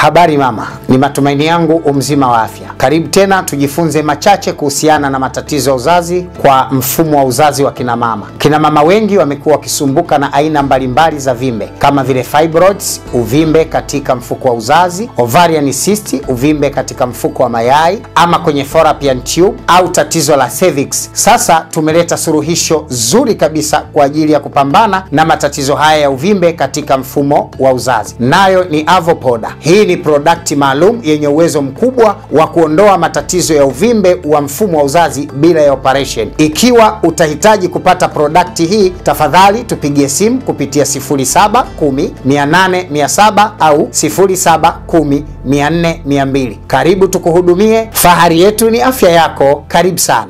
Habari mama, ni matumaini yangu umzima wa afya. Karibu tena tujifunze machache kuhusiana na matatizo ya uzazi kwa mfumo wa uzazi wa kina mama. Kina mama wengi wamekuwa wakisumbuka na aina mbalimbali za vimbe kama vile fibroids, uvimbe katika mfuko wa uzazi, ovarian cyst, uvimbe katika mfuko wa mayai ama kwenye fallopian tube au tatizo la cervix. Sasa tumeleta suluhisho zuri kabisa kwa ajili ya kupambana na matatizo haya ya uvimbe katika mfumo wa uzazi, nayo ni Avopoda. Hii ni prodakti maalum yenye uwezo mkubwa wa kuondoa matatizo ya uvimbe wa mfumo wa uzazi bila ya operation. Ikiwa utahitaji kupata prodakti hii, tafadhali tupigie simu kupitia 0710 800 700 au 0710 400 200. Karibu tukuhudumie. Fahari yetu ni afya yako. Karibu sana.